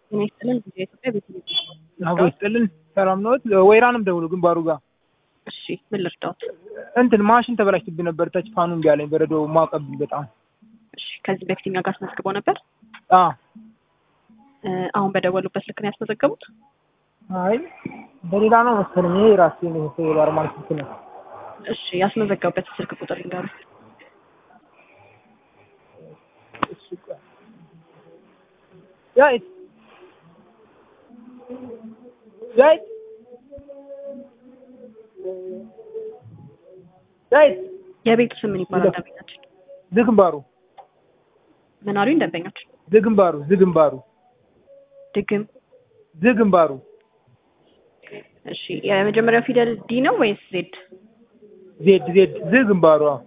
ጤና ይስጥልን ጊዜ ኢትዮጵያ ቤት አቦ ይስጥልን። ሰላም ነዎት? ወይራንም ደውሉ ግንባሩ ጋር እሺ ምን ልርዳዎት? እንትን ማሽን ተበላሽቶብኝ ነበር። ተች ፋኑ እምቢ አለኝ። በረዶ ማቀብኝ በጣም እሺ ከዚህ በፊት እኛ ጋር አስመዝግበው ነበር? አ እ አሁን በደወሉበት ልክ ነው ያስመዘገቡት? አይ በሌላ ነው መሰለኝ። ይሄ ራሴ ነው ኖርማል ስልክ ነው። እሺ ያስመዘገቡበት ስልክ ቁጥር ይንገሩ። ያይት ያይት ያይት የቤቱ ስም ምን ይባላል? ደንበኛችን ዝግንባሩ ምን አሉኝ? ደንበኛችን ዝግንባሩ ዝግንባሩ ድግም ዝግንባሩ እሺ የመጀመሪያው ፊደል ዲ ነው ወይስ ዜድ? ዜድ ዜድ ዝግንባሩ አዎ።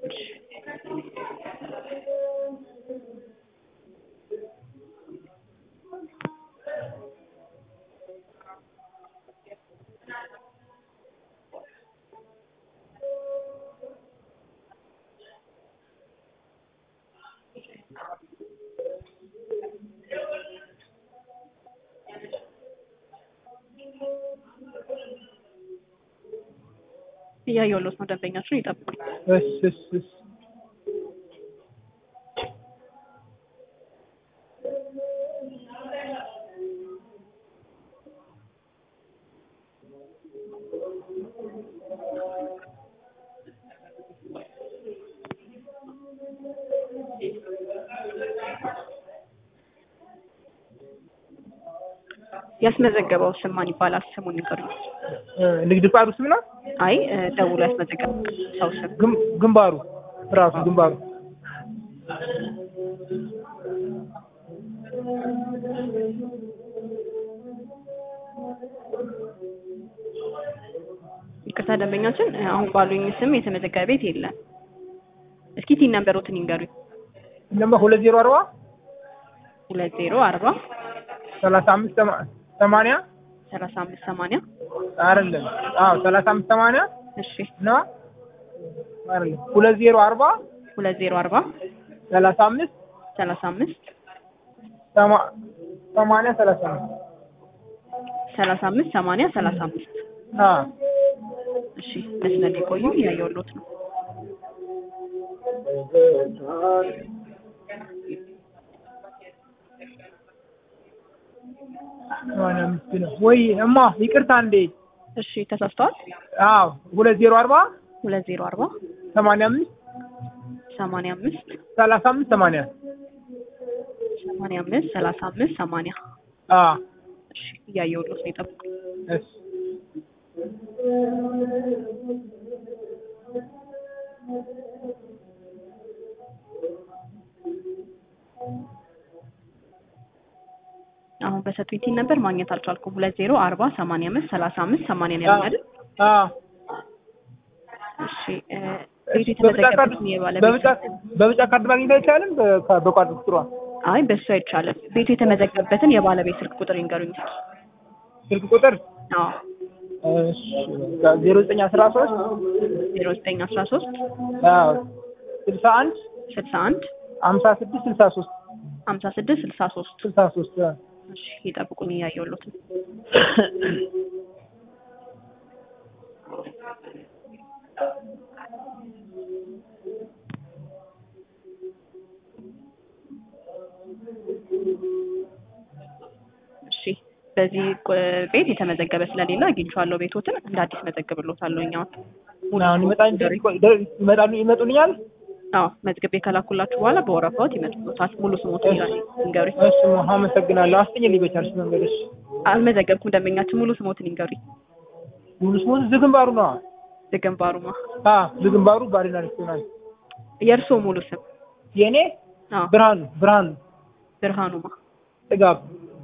እያየሁሎት ነው። ደንበኛችን ይጠብቁኝ። እሺ እሺ እሺ ያስመዘገበው ስም ማን ይባላል? ስሙን ንገሩኝ። እ ንግድ ፍቃዱ ስም ነው። አይ እ ደውሎ ያስመዘገበው ሰው ስም ግም- ግንባሩ ራሱ ግንባሩ ይቅርታ ደንበኛችን እ አሁን ባሉኝ ስም የተመዘገበ ቤት የለም። እስኪ ቲን ነምበሮትን ይንገሩኝ። ነምበር ሁለት ዜሮ አርባ ሁለት ዜሮ አርባ ሰላሳ አምስት ሰማ- ሰማንያ ሰላሳ አምስት ሰማንያ አይደለም። አዎ ሰላሳ አምስት ሰማንያ እሺ ነው አይደለም። ሁለት ዜሮ አርባ ሁለት ዜሮ አርባ ሰላሳ አምስት ሰላሳ አምስት ሰማ- ሰማንያ ሰላሳ አምስት ሰላሳ አምስት ሰማንያ ሰላሳ አምስት አዎ እሺ መስመር ላይ ቆዩ። እያየሁሎት ነው። ሰማንያ አምስት ነው ወይ እማ ይቅርታ እንዴ እሺ ተሳስተዋል። አዎ ሁለት ዜሮ አርባ ሁለት ዜሮ አርባ ሰማንያ አምስት ሰማንያ አምስት ሰላሳ አምስት ሰማንያ ሰማንያ አምስት ሰላሳ አምስት ሰማንያ አዎ እሺ እያየሁሎት ነው። ይጠብቁ። እሺ አሁን በሰጡኝ ቲን ነበር ማግኘት አልቻልኩም። ሁለት ዜሮ አርባ ሰማንያ አምስት ሰላሳ አምስት ሰማንያ ነው ያሉኝ አይደል? አዎ እሺ እ ቤቱ በብጫ ካርድ የተመዘገበትን የባለቤት በብጫ በብጫ ካርድ ማግኘት አይቻልም? በ- በቋድ ቁጥሯ አይ በሱ አይቻልም። ቤቱ የተመዘገበበትን የባለቤት ስልክ ቁጥር ይንገሩኝ እስኪ። ስልክ ቁጥር አዎ ዜሮ ዘጠኝ አስራ ሶስት ዜሮ ዘጠኝ አስራ ሶስት ስልሳ አንድ ስልሳ አንድ ሀምሳ ስድስት ስልሳ ሶስት ሀምሳ ስድስት ስልሳ ሶስት ስልሳ ሶስት እሺ ይጠብቁኝ እያየሁሎት ነው። እሺ በዚህ ቁ- ቤት የተመዘገበ ስለሌለ አግኝቼዋለሁ። ቤቶትን እንደ አዲስ መዘግብሎታለሁ። እኛውን አሁን ይመጣል ይመጣሉ ይመጡልኛል። አዎ መዝግቤ ከላኩላችሁ በኋላ በወረፋዎት ይመጡሎታል። ሙሉ ስሞት ይላል ይንገሩኝ። እሺ አመሰግናለሁ። አስጠኝልኝ በቻልሽ መንገድ። እሺ አልመዘገብኩም። ደንበኛችን ሙሉ ስሞትን ይንገሩኝ። ሙሉ ስሙ ዝግንባሩ ነው። ዝግንባሩማ አ ዝግንባሩ ባሪና ሬስቶራንት። የእርስዎ ሙሉ ስም? የኔ አዎ ብርሃኑ ብርሃኑ ብርሃኑማ። ጥጋብ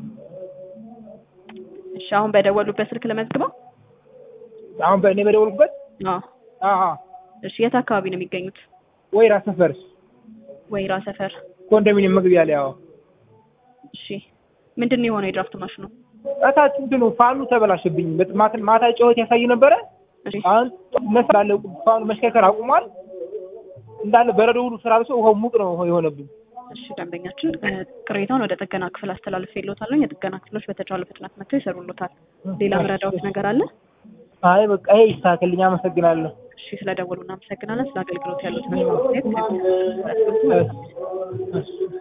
እሺ አሁን በደወሉበት ስልክ ለመዝግበው? አሁን በእኔ በደወልኩበት አዎ አ አ እሺ የት አካባቢ ነው የሚገኙት? ወይራ ሰፈር ወይራ ሰፈር። ኮንዶሚኒየም መግቢያ ላይ አዎ። እሺ ምንድን ነው የሆነው የድራፍት ማሽኑ? እታች እንትኑ ፋኑ ተበላሸብኝ። በጥ- ማታ ማታ ጨዋታ ያሳይ ነበረ። እሺ አሁን መስላለ ፋኑ መሽከርከር አቁሟል። እንዳለ በረዶ ሁሉ ስላልሶ ውሃው ሙቅ ነው የሆነብኝ። እሺ ደንበኛችን እ፣ ቅሬታውን ወደ ጥገና ክፍል አስተላልፍ የለታለሁ። የጥገና ክፍሎች በተቻለ ፍጥነት መጥተው ይሰሩሎታል። ሌላ ምረዳዎት ነገር አለ? አይ በቃ ይሄ ይስተካከልኝ። አመሰግናለሁ። እሺ ስለደወሉ እናመሰግናለን። ስለ አገልግሎት ያሉት አስተያየት እሺ፣ እሺ።